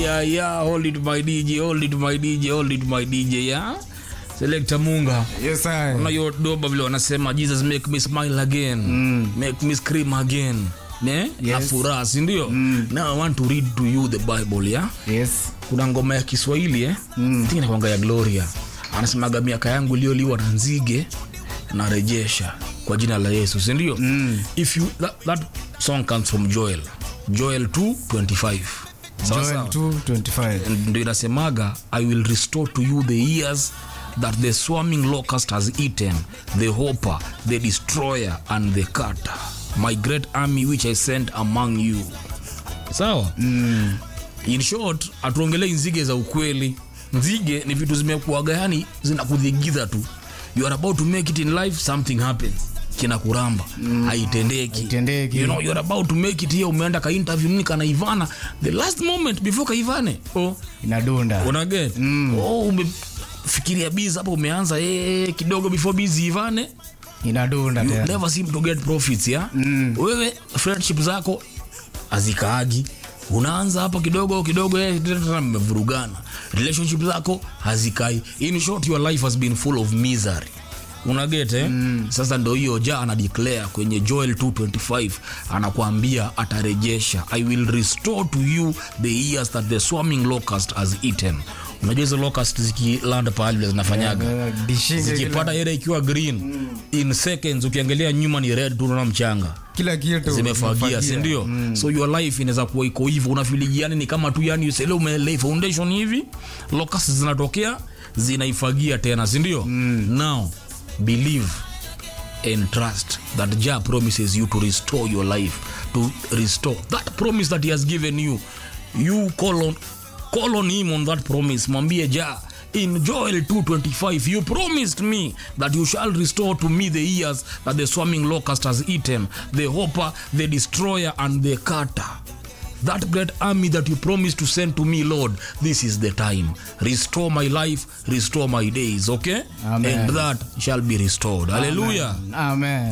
yeah, yeah. Hold it, my DJ. Hold it, my DJ. Hold it, my DJ. Yeah. Selector Munga. Yes, I. Una hiyo doba vile wanasema Jesus make me smile again. Make me scream again. Ne? Na Yes. furaha, si ndio? Now I want to read to you the Bible, yeah? Yes. Kuna ngoma ya Kiswahili eh? Mm. Tiki nakwanga ya Gloria. Anasemaga miaka yangu iliyoliwa na nzige narejesha kwa jina la Yesu, si ndio? Mm. If you that, that song comes from Joel. Joel 2:25. Sawa Joel sawa. 2:25. ndio inasemaga i will restore to you the years that the swarming locust has eaten the hopper the destroyer and the cutter my great army which i sent among you sawa mm. in short hatuongelei nzige za ukweli nzige ni vitu zimekuaga yani zinakudhigiza tu you are about to make it in life something happens kinakuramba mm. haitendeki Haitendeki. you know you're about to make it here umeenda ka interview nini kana ivana the last moment before kaivane oh Inadunda. unaget mm. oh, umefikiria bizi hapo umeanza eh, kidogo before bizi ivane Inadunda you tena. never seem to get profits ya mm. wewe friendship zako hazikaagi unaanza hapa kidogo kidogo eh, tena mmevurugana relationship zako hazikai in short your life has been full of misery unaget eh? mm. sasa ndo hiyo ja ana declare kwenye joel 225 anakuambia atarejesha i will restore to you the years that the swarming locust has eaten unajua hizo locust zikiland pahali vile zinafanyaga Eh, dishinge zikipata ile ikiwa green in seconds ukiangalia nyuma ni red tu unaona mchanga kila kitu zimefagia si ndio so your life inaweza kuwa iko hivyo unafiligiani ni kama tu yani usele umelei foundation hivi locust zinatokea zinaifagia tena si ndio now believe and trust that jah promises you to restore your life to restore that promise that he has given you you call on, call on him on that promise mwambie jah in joel 225 you promised me that you shall restore to me the years that the swarming locust has eaten the hopper the destroyer and the cutter that great army that you promised to send to me lord this is the time restore my life restore my days okay Amen. and that shall be restored hallelujah Amen.